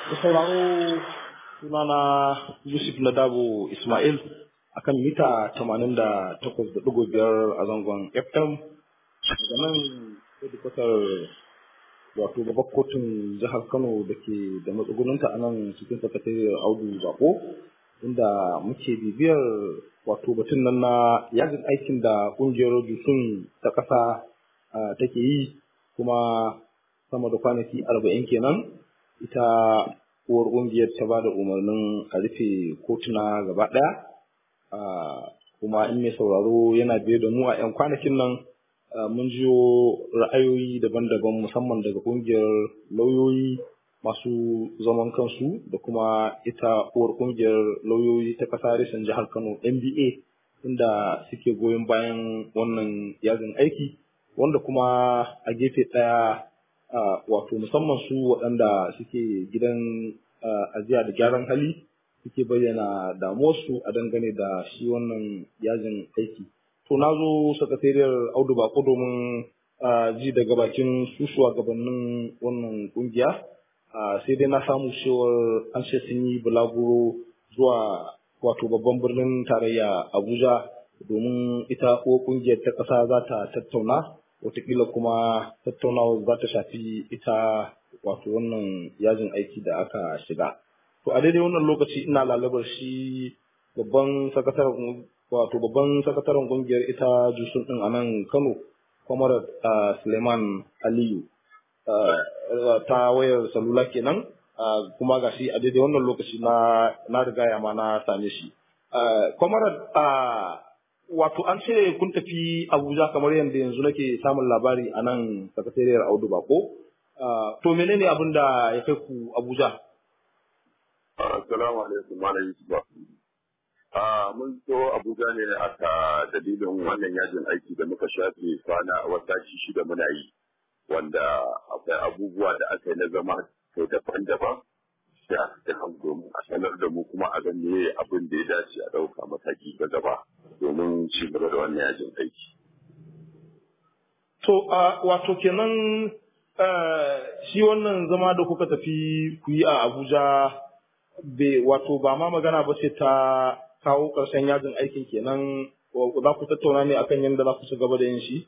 Da sauraro sunana Yusuf Ladabo Ismail akan mita 88.5 a zangon FM daga nan hedikwatar wato babbar kotun jihar Kano da ke da matsugunanta a nan cikin sakatariyar Audu Bako inda muke bibiyar wato batun nan na yajin aikin da kungiyar Jusun ta ƙasa take yi kuma sama da kwanaki arba'in kenan ita uwar ƙungiyar ta ba da umarnin a rufe kotuna gaba ɗaya kuma in mai sauraro yana biye da mu a 'yan kwanakin nan mun jiyo ra'ayoyi daban-daban musamman daga ƙungiyar lauyoyi masu zaman kansu da kuma ita uwar ƙungiyar lauyoyi ta ƙasa reshen jihar kano nba inda suke goyon bayan wannan yajin aiki wanda kuma a gefe ɗaya wato musamman su waɗanda suke gidan ajiya da gyaran hali suke bayyana damuwarsu a dangane da shi wannan yajin aiki. To na zo sakatariyar Audu Bako domin ji daga bakin su gabanin wannan kungiya sai dai na samu cewar an ce sun yi bulaguro zuwa wato babban birnin tarayya Abuja domin ita ko kungiyar ta ƙasa za ta tattauna watakila kuma tattaunawa za ta shafi ita wato wannan yajin aiki da aka shiga. To a daidai wannan lokaci ina lalabar shi babban sakataren wato babban sakataren kungiyar ita jusun din a nan Kano, Kwamar Suleiman Aliyu ta wayar salula kenan kuma ga shi a daidai wannan lokaci na na riga ya ma na same shi. Kwamar wato an ce kun tafi Abuja kamar yadda yanzu nake samun labari a nan sakatariyar Audu Bako. To menene abin da ya kai ku Abuja? Assalamu alaikum Malam Yusuf. Mun so Abuja ne a ta dalilin wannan yajin aiki da muka shafe kwana wata shida muna yi wanda akwai abubuwa da aka yi na zama kai daban-daban da aka domin a sanar da mu kuma a gan me abin da ya dace a ɗauka mataki ga gaba domin ci gaba da wannan yajin aiki. To wato kenan shi wannan zama da kuka tafi ku yi a Abuja be wato ba ma magana ba ce ta kawo ƙarshen yajin aikin kenan za ku tattauna ne akan yadda za ku ci gaba da yin shi?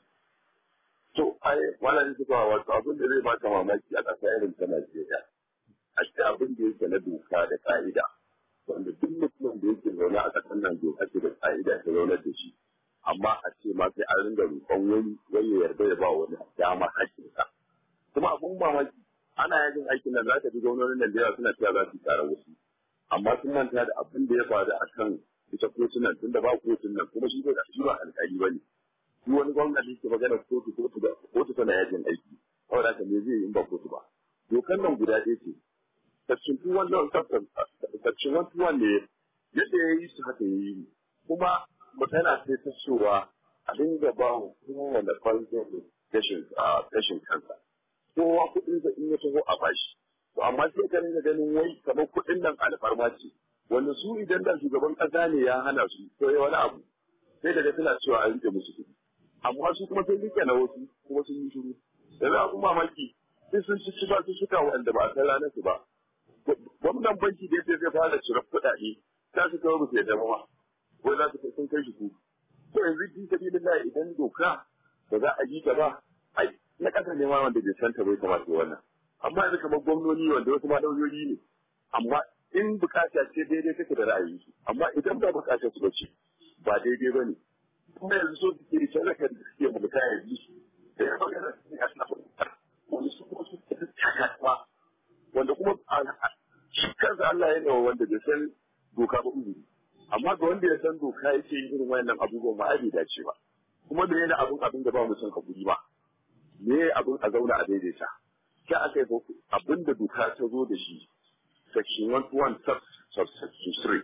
To, ai, wannan zuba wato abin da zai baka mamaki a ƙasa irin ta Najeriya. A ce abin da yake na doka da ka'ida, wanda duk mutumin da yake zaune a ƙasar nan doka ce da ka'ida ta zaunar da shi. Amma a ce ma sai an ringa roƙon wani wani ya yarda ya ba wani dama haƙƙinsa. Kuma abin mamaki ana yajin aikin nan za ka ji gwamnonin Najeriya suna cewa za su tsara wasu. Amma sun manta da abin da ya faru a kan ita kotunan tun da ba kotun nan kuma shi ba shi ba alƙali ba ne. Shi wani gwamnati ke magana kotu kotu da kotu tana yajin aiki. Kawai da me zai yi in ba kotu ba. Dokan nan guda ɗaya ce. Section 211 Section 121 ne yadda ya yi su haka ya yi. Kuma magana sai ta cewa a dinga ba wa kowane ɓangare gashin kansa. kowa kuɗin sa in ya taho a bashi. To amma sai ka rinka ganin wai kamar kuɗin nan alfarma ce. Wanda su idan da shugaban ƙasa ne ya hana su ko ya wani abu sai daga suna cewa a rike musu kuɗi. Amma su kuma sun rike na wasu kuma sun yi shiru. Da za ku mamaki sai sun ci ba su suka wanda ba a san ranar su ba. Gwamnan banki da yake zai fara cire kuɗaɗe ta su kawo musu yadda ba. Wai za su sun kai shi ku. To yanzu fi sabilillah idan doka ba za a yi ta ba ai na ƙasa ne ma wanda bai santa bai kamata wannan amma yanzu kamar gwamnoni wanda wasu ma lauyoyi ne amma in bukata ce daidai take da ra'ayi amma idan ba bukata su bace ba daidai ba ne kuma yanzu so suke da talakar da suke mulka yanzu da ya magana su ne a suna wani su kuma su takatwa wanda kuma shi kansa Allah ya nawa wanda bai san doka ba uzuri amma ga wanda ya san doka yake yin irin wayannan abubuwan ma ai bai dace ba kuma da yana abin abin da ba mu son hakuri ba me abin a zauna a daidaita sai aka yi abin da doka ta zo da shi section 121 subsection 3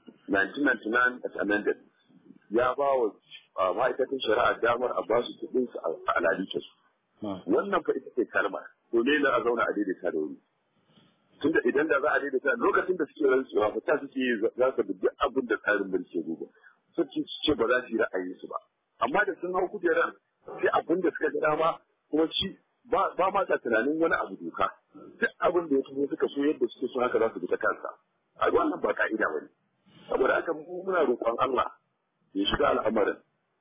1999 as amended ya ba wa ma'aikatan shari'a damar a ba su kuɗin su a alalice su wannan fa ita ce kalma to ne na a zauna a daidaita da wuri tunda idan da za a daidaita lokacin da suke rantsuwa fa ta suke za su bi abin da tsarin mulki ya duba sun ce ba za su yi ra'ayin su ba amma da sun hau kujerar sai abin da suka ga dama kuma shi ba ma ta tunanin wani abu doka duk abin da ya su suka so yadda suke so haka za su bi ta kansa a wannan ba ka'ida ba ne saboda haka mu muna roƙon Allah ya shiga al'amarin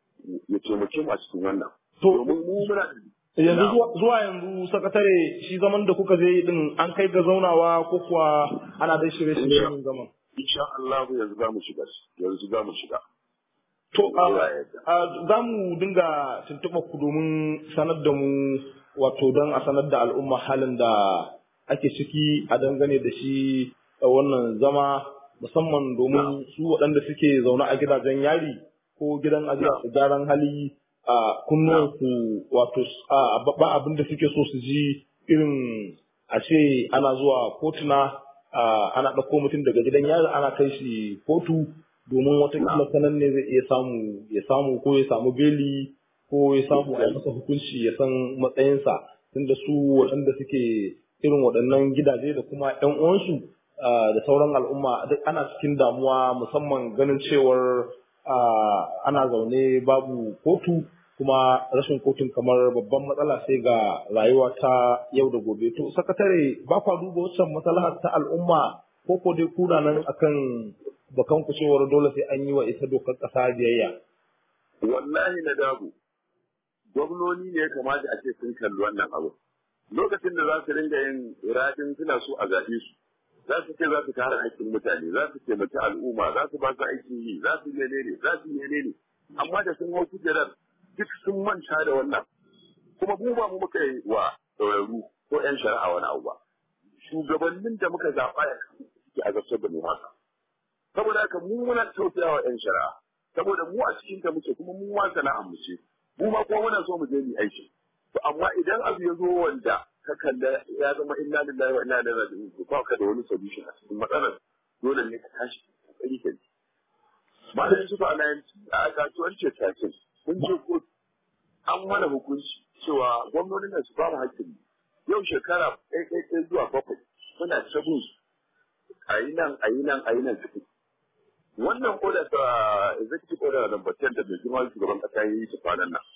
ya taimake mu a cikin wannan To- domin mu muna yanzu zuwa- zuwa yanzu sakatare shi zaman da kuka je din an kai ga zaunawa ko kuwa ana dai shirye-shiryen yin zaman insha Allah yanzu za mu shiga yanzu za mu shiga To, Allah ya yarda. a za mu dinga tuntuɓa ku domin sanar da mu wato don a sanar da al'umma halin da ake ciki a dangane da shi a wannan zama musamman domin su waɗanda suke zaune a gidajen yari ko gidan ajiya da gyaran hali a kunnuwansu wato a ba abin da suke so su ji irin a ce ana zuwa kotuna a, ana ɗauko mutum daga gidan yari ana kai shi kotu domin watakila sanan ne zai iya samu ya samu ko ya samu beli ko ya samu a yi masa hukunci ya san matsayinsa tunda su waɗanda suke irin waɗannan gidaje da kuma ƴan uwansu ah, da sauran al'umma duk ana cikin damuwa musamman ganin cewar ah, ana zaune babu kotu kuma rashin kotun kamar babban matsala sai ga rayuwa ta yau da gobe to sakatare ba kwa duba wancan maslahar ta al'umma ko ko dai kuna nan akan bakan ku cewar dole sai an yi wa ita dokar kasa biyayya wallahi na dabu gwamnoni ne ya kamata a ce sun kalli wannan abu lokacin da za su ringa yin iradin suna so a zaɓe su za su ce za su kare haƙƙin mutane za su taimaki al'umma za su ba su aikin yi za su menene za su menene amma da sun hau kujerar duk sun manta da wannan kuma mu ba mu muka yi wa ɗauraru ko 'yan shari'a wani abu ba shugabannin da muka zaɓa ya suke a gasar da mu haka saboda haka mu muna tausaya wa 'yan shari'a saboda mu a cikin ta muke kuma mu ma sana'ar mu ce mu ma kuma muna so mu je mu aiki to amma idan abu ya zo wanda ka kalla ya zama inna lillahi wa inna ilaihi raji'un to ba ka da wani solution a cikin matsalar dole ne ka tashi kokari ka ji malamin su fa a kasuwar ce takin mun je ko an mana hukunci cewa gwamnonin nan su ba mu hakkin yau shekara ɗaya ɗaya ɗaya zuwa bakwai muna sabon a yi nan a yi nan a yi nan cikin wannan order ta executive order number 10 da mai girma shugaban kasa ya yi ta kwanan nan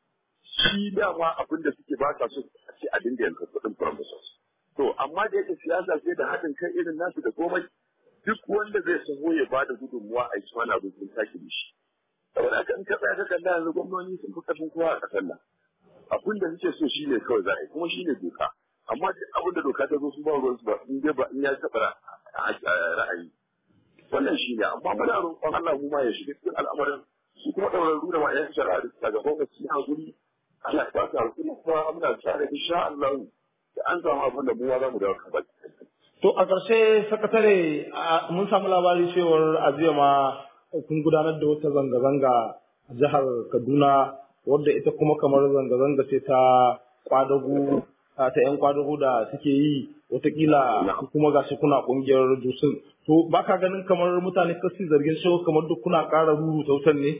shi dama abin da suke ba sa so a ce a dinga yanka kuɗin promises to amma da yake siyasa sai da haɗin kai irin nasu da komai duk wanda zai saho ya ba da gudunmuwa a yi wani abu sun sake da shi saboda haka in ka tsaya ka kalla yanzu gwamnoni sun fi ƙarfin kowa a ƙasar nan abin da suke so shine kawai za a yi kuma shine doka amma duk abin da doka ta zo su ba ruwan su ba in dai ba in ya taɓa ra'ayi wannan shi ne amma muna roƙon Allah mu ma ya shiga cikin al'amarin su kuma ɗaurarru da ma'ayan shari'a da suka gaban da su hakuri Allah ya ba su hakuri kuma muna tsare insha Allah da an samu abin da mu ma za mu dawo kan To a ƙarshe sakatare a- mun samu labari cewar a jiya ma kun gudanar da wata zanga-zanga a jihar Kaduna wadda ita kuma kamar zanga-zanga ce ta kwadago a ta 'yan kwadago da suke yi watakila ku kuma gashi kuna ƙungiyar dusun. To ba ka ganin kamar mutane kasi zargin cewa kamar duk kuna ƙara ruru wutar ne?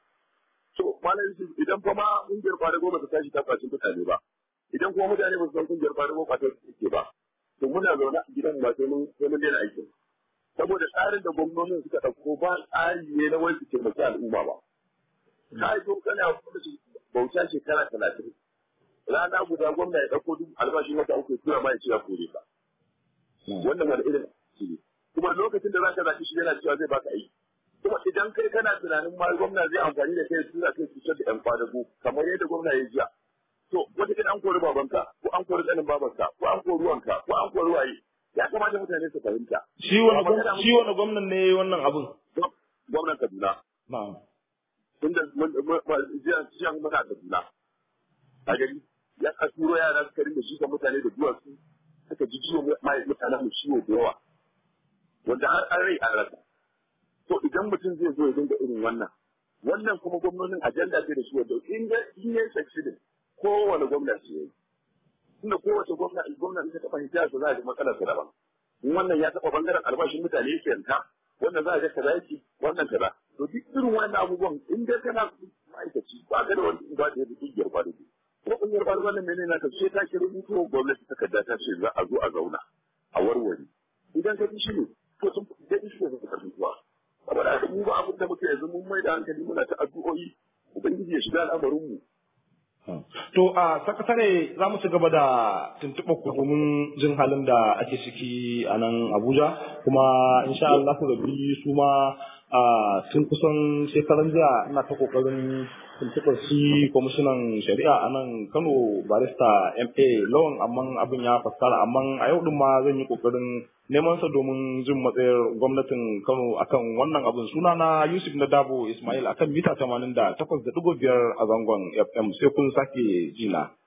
to malam Yusuf idan kuma kungiyar kwadago ba ta tashi ta kwaci mutane ba idan kuma mutane ba su san kungiyar kwadago ba ta take ba to muna zaune a gidan ba sai mun sai mun daina aikin saboda tsarin da gwamnonin suka ɗauko ba tsari ne na wani su taimaki al'umma ba ka yi kana kuma su bauta shekara talatin rana guda gwamna ya ɗauko duk albashin wata uku ya tura ma ya ce ya kore ka wannan wani irin shi ne kuma lokacin da za ka zaɓi shi yana cewa zai baka aiki kuma idan kai kana tunanin ma gwamna zai amfani da kai tura kai cutar da yan kwadago kamar yadda gwamna ya jiya to wata kin an kori babanka ko an kori ɗanin babanka ko an kori wanka ko an kori waye ya kamata mutane su fahimta Shi wani gwam- shi wani gwamnan ne ya yi wannan abin? gwamnan Kaduna Na'am. tunda mun jiya jiya muna Kaduna a gari ya ka turo yara suka rinda shi ga mutane da duwatsu suka ji ciwo mai mutanen mu ciwo da yawa wanda har an rai an rasa to idan mutum zai zo ya dinga irin wannan wannan kuma gwamnonin ajanda ce da su wanda in ya in ya succeed kowane gwamnati ya yi tunda kowace gwamna gwamna in ta taɓa hijira ta za a ji matsalar ta daban in wannan ya taɓa bangaren albashin mutane yake yanka wannan za a ga kaza yake wannan kaza to duk irin wannan abubuwan in dai kana ma'aikaci ba ka da wani ba da yadda kungiyar ba da kuma kungiyar ba da wannan menene na ta sai ta ki rubuto gwamnati takarda ta ce za a zo a zauna a warware idan ka ji shi ne to sun da shi ne ka rubuwa saboda haka mu ba abin da muke yanzu mun mai da hankali muna ta addu'o'i ubangiji ya shiga al'amarin mu To a sakatare za mu ci gaba da tuntuɓa ku domin jin halin da ake ciki a nan Abuja kuma insha Allah ku rabi su ma tun kusan shekaran jiya ina ta kokarin tuntuɓar shi kwamishinan shari'a a nan Kano barista MA lawan amma abin ya fassara amma a yau din ma zan yi kokarin neman sa domin jin matsayar gwamnatin Kano akan wannan abin suna na Yusuf Nadabo Ismail akan mita 88.5 a zangon FM sai kun sake jina.